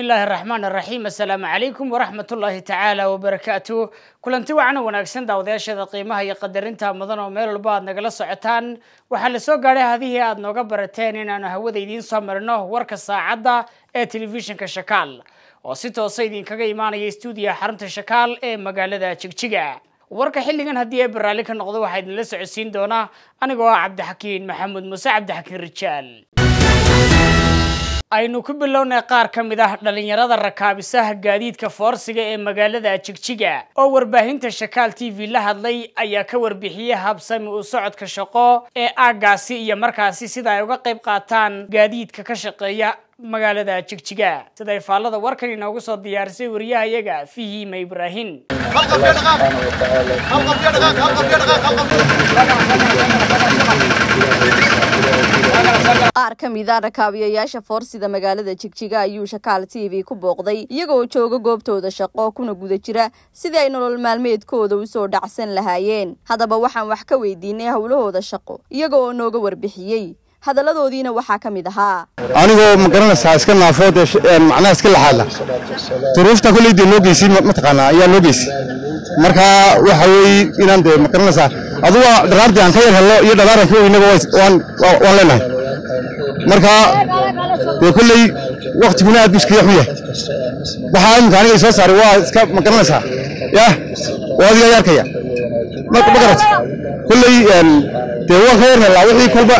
illaahi araxmaan araxiim assalaamu calaykum waraxmat ullaahi tacaala wabarakaatu kulanti wacana wanaagsan daawadayaashada qiimaha iyo qadarinta mudan oo meel walba aad nagala socotaan waxaa la soo gaadhay hadihii aad nooga barateen inaanu hawada idiin soo marino warka saacadda ee telefishinka shakaal oo si toosa idinkaga imaanaya stuudiya xarunta shakaal ee magaalada jigjiga warka xilligan haddii ay baraalli ka noqdo waxaa idinla socodsiin doonaa anigoo ah cabdixakiin maxamuud muuse cabdixakiin rijaal aynu ku bilownay qaar ka mid ah dhalinyarada rakaabisaha gaadiidka foorsiga ee magaalada jigjiga oo warbaahinta shakaal t v la hadlay ayaa ka warbixiyey habsami u socodka shaqo ee aaggaasi iyo markaasi sida ay uga qayb qaataan gaadiidka ka shaqeeya magaalada jigjiga siday faallada warkan inoogu soo diyaarisay wariyahayaga fihima ibraahin qaar ka mid a rakaabiyayaasha foorsida magaalada jigjiga ayuu shakaal t v ku booqday iyagoo jooga goobtooda shaqo kuna guda jira sidii ay nolol maalmeedkooda usoo dhacsan lahaayeen haddaba waxaan wax ka weydiinay howlahooda shaqo iyaga oo nooga warbixiyey hadalladoodiina waxaa ka mid ahaa anigoo ma garanaysaa iska naafood macnaha iska laxaadla duruufta kolleydee noo geysay mataqaanaa ayaa noo geysay marka waxa weeye inaan dee ma garanaysaa aduga dharaartii aan ka yar hello iyo dharaaran ka weynaba waan waan leenahay marka dee kolley waktiguna aad buu iskaga xun yahay waxaa iminka aniga soo saaray waa iska ma garanaysaa yah waa adiga yarkaya ma garat kolley dee waan ka yar helaa wixii kulba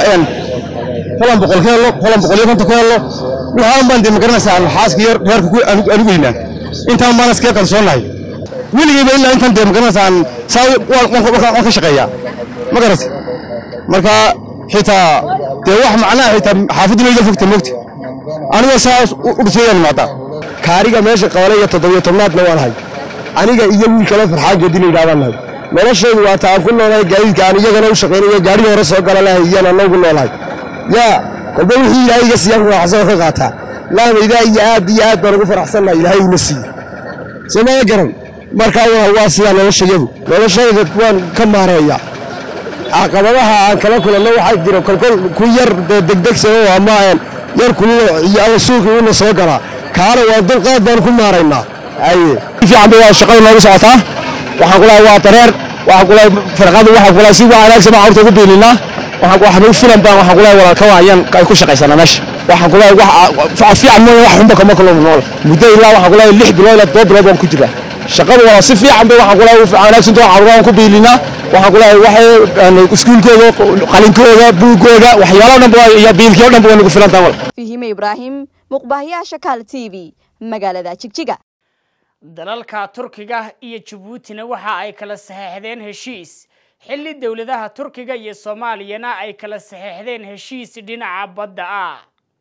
falan boqol ka hello falan boqol iyo konton ka hello waxaan baan dee ma garanaysaa xaaska yar reerka anigu weynaa intaan baan iskaga kalsoonahay weligeyba ilaa intaan dee ma garanaysaa saa waan ka shaqeeyaa ma garat marka xitaa dee wax macnaha xitaa xaafaduna iga fogta moogta anigoo saas u dhisayaan imaadaa kaariga meesha qabale iyo toddobiyo tobnaadna waan hay aniga iyo wiil kale farxaageedi la yidhahdaan nahay noloshaydu waa taa aan ku noolahay gaadiidka aan iyagana u shaqaynayo gaadhigii hore soo gala lahay iyana noogu noolahay yaa kolba wixii ilaahay iga siiyaan faraxsan ka qaataa laamaydaa iyo aad iyo aad baan ugu faraxsannahay ilaahay ina siiye somaa garan markaa waa sidaa noloshayadu noloshayda waan ka maareeyaa caqabadaha aan kala kulanno waxaa jiro kolkol ku yar degdegsano ama yar kululo iyo ama suuqii una soo galaa kaana waa dulqaad baan ku maaraynaa aye fiican bay waa shaqada noogu socotaa waxaan kulahay waa dareer waxaan kulahay farqadu waxaan kulahay si waa wanaagsan baan carruurta ugu biilinaa waxaan u filan baan waxaan kulahay walaalka waayaan ay ku shaqaysanaa meesha waxaan kulahay wax fiican mooye wax xunba kama kulmo nool muddo ilaa waxaan kulahay lix bilood ilaa todoba bilood baan ku jiraa shaqadu waa si fiican bay waxaan kulahay wanaagsan too carruuraan ku biilinaa waxaan kulahay waxay iskuulkooda qalinkooda buugooda waxyaalo dhan iyo biilkii o dhan waa nagu filan tahay fihime ibraahim muqbaahiyaha shakaal t v magaalada jigjiga dalalka turkiga iyo jabuutina waxa ay kala saxeexdeen heshiis xilli dowladaha turkiga iyo soomaaliyana ay kala saxeexdeen heshiis dhinaca badda ah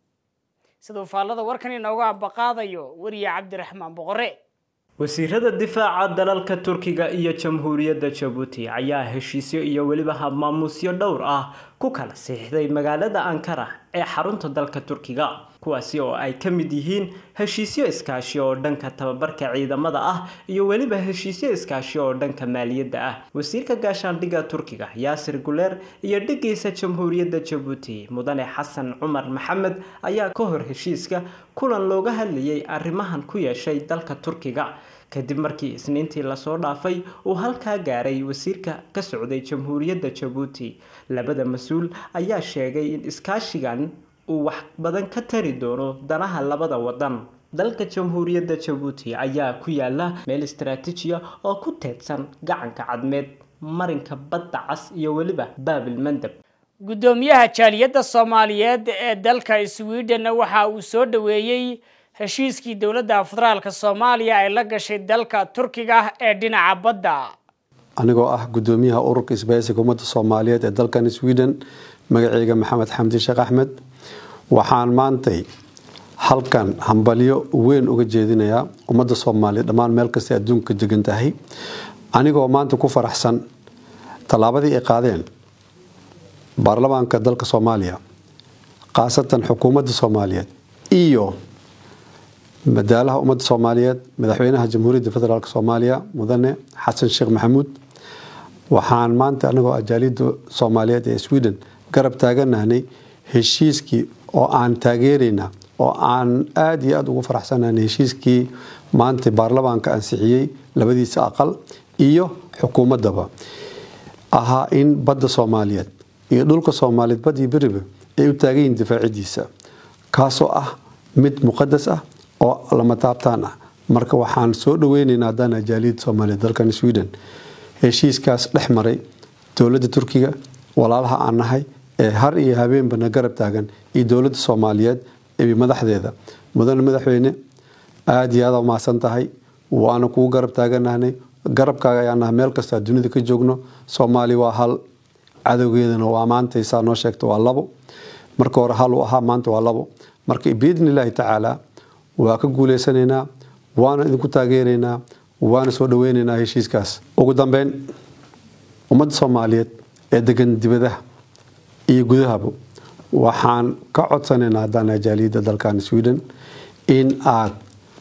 siduu faallada warkan inoogu ambaqaadayo weriye cabdiraxmaan boqore wasiirada difaaca dalalka turkiga iyo jamhuuriyadda jabuuti ayaa heshiisyo iyo weliba habmaamuusyo dhowr ah ku kala siixday magaalada ankara ee xarunta dalka turkiga kuwaasi oo ay ka mid yihiin heshiisyo iskaashi oo dhanka tababarka ciidamada ah iyo weliba heshiisyo iskaashi oo dhanka maaliyadda ah wasiirka gaashaandhigga turkiga yaasir guleer iyo dhigiisa jamhuuriyadda jabuuti mudane xasan cumar maxamed ayaa ka hor heshiiska kulan looga hadlayay arrimahan ku yeeshay dalka turkiga kadib markii isniintii lasoo dhaafay uu halkaa gaaray wasiirka ka socday jamhuuriyadda jabuuti labada mas-uul ayaa sheegay in iskaashigan uu wax badan ka tari doono danaha labada wadan dalka jamhuuriyadda jabuuti ayaa ku yaala meel istaraatiijiya oo ku teedsan gacanka cadmeed marinka badda cas iyo weliba baabil mandab guddoomiyaha jaaliyadda soomaaliyeed ee dalka sweden waxa uu soo dhaweeyey heshiiskii dowladda federaalka soomaaliya ay la gashay dalka turkiga ee dhinaca badda anigoo ah guddoomiyaha ururka isbahaysiga ummadda soomaaliyeed ee dalkan sweden magaceyga maxamed xamdi sheekh axmed waxaan maantay halkan hambalyo weyn uga jeedinayaa ummadda soomaaliyeed dhammaan meel kastay adduunka degan tahay anigoo maanta ku faraxsan tallaabadii ay qaadeen baarlamaanka dalka soomaaliya khaasatan xukuumadda soomaaliyeed iyo madaalaha ummadda soomaaliyeed madaxweynaha jamhuuriyadda federaalk soomaaliya mudane xasan sheekh maxamuud waxaan maanta anagoo ajaalida soomaaliyeed ee sweden garab taaganahnay heshiiskii oo aan taageeraynaa oo aan aada iyo aada ugu faraxsanahay heshiiskii maanta baarlamaanka ansixiyey labadiisa aqal iyo xukuumaddaba ahaa in badda soomaaliyeed iyo dhulka soomaaliyeed bad iyo beriba ay u taagan yihiin difaacidiisa kaasoo ah mid muqadas ah oo lama taabtaan ah marka waxaan soo dhaweyneynaa haddaan ajaaliyadda soomaaliyeed dalkan sweden heshiiskaas dhex maray dowladda turkiga walaalaha aan nahay ee har iyo habeenba na garab taagan iyo dowladda soomaaliyeed iyo madaxdeeda mudane madaxweyne aada iyo aada umahadsan tahay waana kugu garab taaganahnay garabkaaga ayaan nahay meel kasta dunida ka joogno soomaali waa hal cadowgeedana waa maantaysaa noo sheegta waa labo marka hore hal uu ahaa maanta waa labo marka biidni illaahi tacaala waa ka guuleysanaynaa waana idinku taageeraynaa waana soo dhaweynaynaa heshiiskaas ugu dambeyn ummadda soomaaliyeed ee degan dibadaha iyo gudahaba waxaan ka codsanaynaa haddaan ajaaliyadda dalkan sweden in aad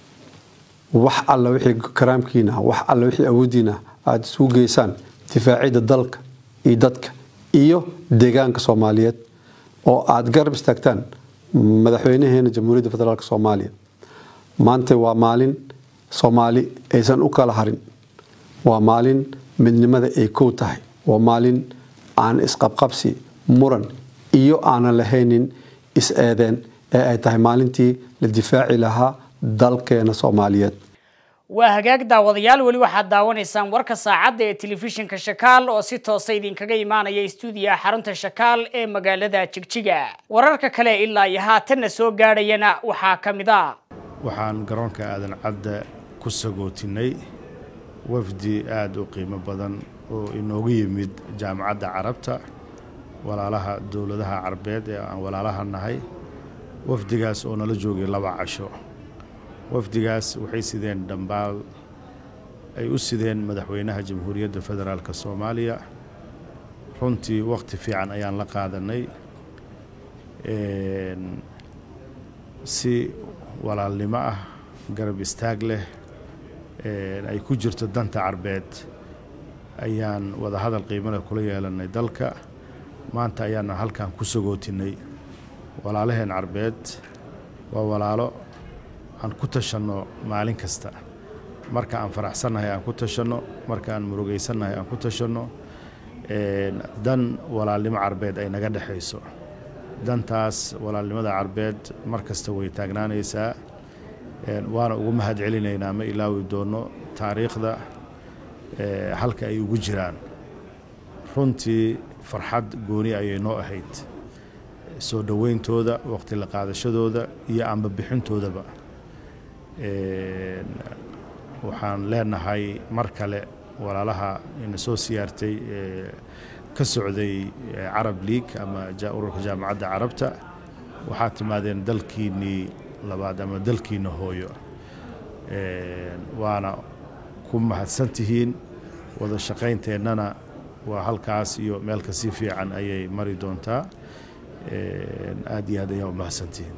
wax alla wixii karaamkiina wax alla wixii awoodiina aada isugu geysaan difaacidda dalka iyo dadka iyo deegaanka soomaaliyeed oo aada garab istaagtaan madaxweynaheena jamhuuriyadda federaalk soomaaliya maanta waa maalin soomaali aysan u kala harin waa maalin midnimada ay kow tahay waa maalin aan isqabqabsi muran iyo aanan lahaynin is-eedeen ee ay tahay maalintii la difaaci lahaa dalkeena soomaaliyeed waa hagaag daawadayaal weli waxaad daawanaysaan warka saacadda ee telefishinka shakaal oo si toosa idinkaga imaanaya stuudiyaha xarunta shakaal ee magaalada jigjiga wararka kale ilaa iyo haatanna soo gaadhayana waxaa ka mid a waxaan garoonka aadan cadda ku sagootinay wafdi aada u qiimo badan oo inoogu yimid jaamacadda carabta walaalaha dowladaha carabeed ee aan walaalaha nahay wafdigaas oo nala joogay laba casho wafdigaas waxay sideen dhambaal ay u sideen madaxweynaha jamhuuriyadda federaalk soomaaliya runtii wakhti fiican ayaan la qaadanay si walaalnimo ah garab istaag leh ay ku jirto danta carbeed ayaan wadahadal qiimale kula yeelanay dalka maanta ayaana halkan ku sagootinay walaalaheen carbeed waa walaalo aan ku tashanno maalin kasta marka aan faraxsannahay aan ku tashanno marka aan murugaysannahay aan ku tashanno dan walaalnimo carbeed ay naga dhexayso dantaas walaalnimada carbeed mar kasta way taagnaanaysaa waana ugu mahad celinaynaa ma ilaawi doonno taariikhda halka ay ugu jiraan runtii farxad gooni ayay noo ahayd soo dhowayntooda waqti la qaadashadooda iyo amba bixintoodaba waxaan leenahay mar kale walaalaha ina soo siyaartay ka socday carab league ama ururka jaamacadda carabta waxaad timaadeen dalkiinnii labaad ama dalkiinna hooyo waana ku mahadsan tihiin wada shaqaynteennana waa halkaas iyo meel kasii fiican ayay mari doontaa aad iyo aad ayaa u mahadsantihiin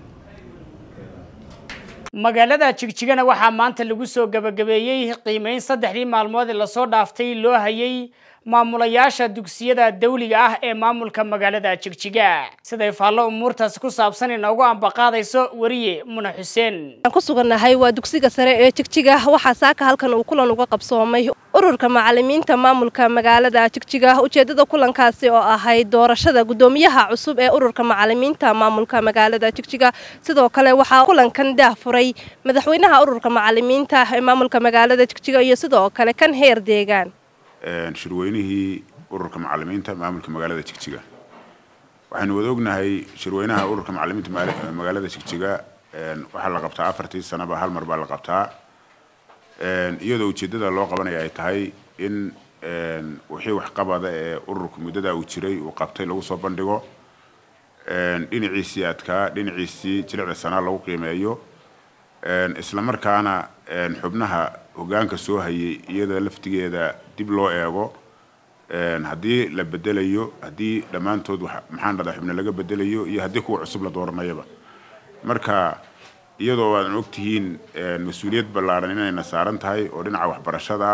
magaalada jigjigana waxaa maanta lagu soo gabagabeeyey qiimeyn saddexdii maalmood ee lasoo dhaaftay loo hayay maamulayaasha dugsiyada dawliga ah ee maamulka magaalada jigjiga siday faallo umuurtaasi ku saabsan inoogu ambaqaadayso weriye muna xuseen aan ku sugannahay waa dugsiga sare ee jigjiga waxaa saaka halkan uu kulan uga qabsoomay ururka macalimiinta maamulka magaalada jigjiga ujeedada kulankaasi oo ahayd doorashada gudoomiyaha cusub ee ururka macalimiinta maamulka magaalada jigjiga sidoo kale waxaa kulankan daah furay madaxweynaha ururka macalimiinta ee maamulka magaalada jigjiga iyo sidoo kale kan heer deegaan shirweynihii ururka macalimiinta maamulka magaalada jigjiga waxaynu wada ognahay shirweynaha ururka macalimiinta magaalada jigjiga waxaa la qabtaa afartii sanaba hal mar baa la qabtaa iyadoo ujeeddada loo qabanaya ay tahay in wixii waxqabada ee ururka muddada uu jiray uu qabtay lagu soo bandhigo dhinaciisii adkaa dhinaciisii jilicda sanaa lagu qiimeeyo isla markaana xubnaha hoggaanka soo hayay iyada laftigeeda dib loo eego haddii la bedelayo haddii dhammaantood maxaan dhada xubne laga bedelayo iyo haddii kuwa cusub la dooranayaba marka iyadoo aadan ogtihiin mas-uuliyad ballaaran inayna saaran tahay oo dhinaca waxbarashada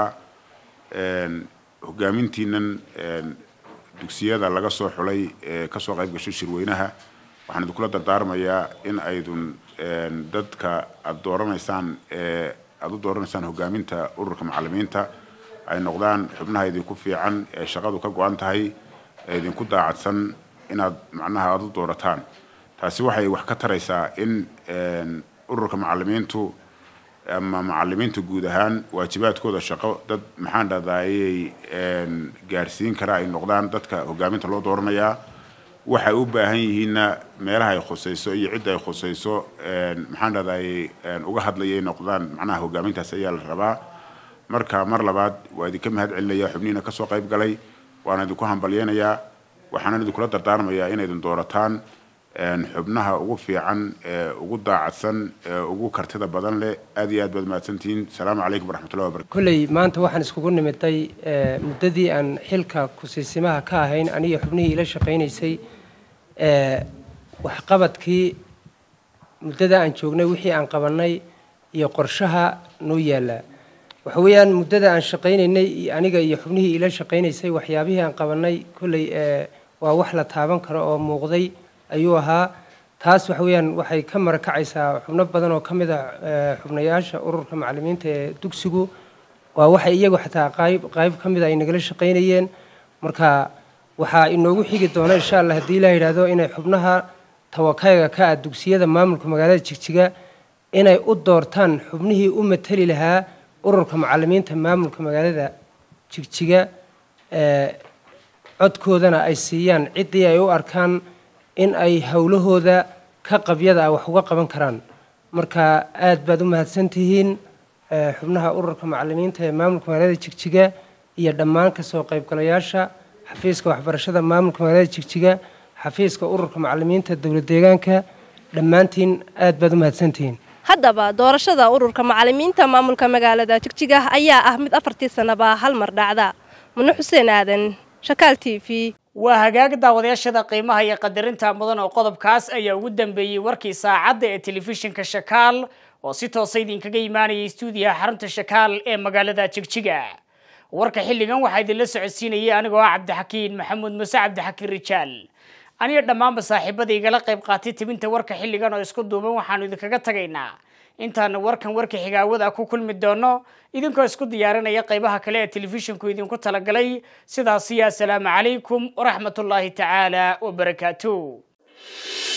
hogaamintiinan dugsiyada laga soo xulay ee kasoo qayb gashay shirweynaha waxaan idinkula dardaarmayaa in aydun dadka aada dooranaysaan ee aada u dooranaysaan hogaaminta ururka macalimiinta ay noqdaan xubnaha idinku fiican ee shaqadu ka go-an tahay ee idinku daacadsan inaad macnaha aada u doorataan taasi waxay wax ka taraysaa in ururka macalimiintu ama macalimiinta guud ahaan waajibaadkooda shaqo dad maxaan dhahdaayey gaarsiin kara ay noqdaan dadka hogaaminta loo dooranayaa waxay u baahan yihiinna meelaha ay khusayso iyo cidda ay khusayso maxaan dhahdaayey uga hadlayay noqdaan macnaha hogaamintaas ayaa la rabaa marka mar labaad waa idinka mahad celinaya xubnihiina kasoo qayb galay waana idinku hambalyeynayaa waxaana idinkula dardaarmayaa inaydin doorataan xubnaha ugu fiican ee ugu daacadsan ee ugu kartida badan leh aad iyo aad baad mahadsantihiin asalaamu calaykum waraxmatullahi wabarakatu kolley maanta waxaan iskugu nimiday muddadii aan xilka kusiisimaha ka ahayn aniga xubnihii ila shaqaynaysay waxqabadkii muddada aan joognay wixii aan qabannay iyo qorshaha noo yaallaa waxa weeyaan muddada aan shaqaynaynay aniga iyo xubnihii ila shaqaynaysay waxyaabihii aan qabannay kolley waa wax la taaban karo oo muuqday ayuu ahaa taas waxa weeyaan waxay ka marakacaysaa xubno badan oo ka mid ah xubnayaasha ururka macalimiinta ee dugsigu waa waxay iyagu xataa qayb qayb ka mid a ay nagala shaqaynayeen marka waxaa inoogu xigi doona insha allah haddii la yidhaahdo inay xubnaha tawakayga ka ah dugsiyada maamulka magaalada jigjiga inay u doortaan xubnihii u mateli lahaa ururka macalimiinta maamulka magaalada jigjiga codkoodana ay siiyaan ciddii ay u arkaan in ay howlahooda ka qabyada ah wax uga qaban karaan marka aad baad u mahadsantihiin xubnaha ururka macalimiinta ee maamulka magaalada jigjiga iyo dhammaan kasoo qaybgalayaasha xafiiska waxbarashada maamulka magaalada jigjiga xafiiska ururka macalimiinta dowlad deegaanka dhammaantiin aad baad u mahadsantihiin haddaba doorashada ururka macalimiinta maamulka magaalada jigjiga ayaa ah mid afartii sanaba hal mar dhacda mune xuseen aadan shakaal t v waa hagaag daawadayaashada qiimaha iyo qadarinta mudan oo qodobkaas ayaa ugu dambeeyey warkii saacadda ee telefishinka shakaal oo si toosa idinkaga imaanayay stuudiyaha xarunta shakaal ee magaalada jigjiga warka xilligan waxaa idinla socodsiinayay anigoo ah cabdixakiin maxamuud muse cabdixakiin rijaal aniga dhammaanba saaxiibada igala qayb qaatay tibinta warka xilligan oo isku duuban waxaanu idinkaga tagaynaa intaanu warkan warka xigaawada ku kulmi doono idinkoo isku diyaarinaya qaybaha kale ee telefishinku idinku talagalay sidaasiyo assalaamu calaykum waraxmatullaahi tacaala wabarakaatu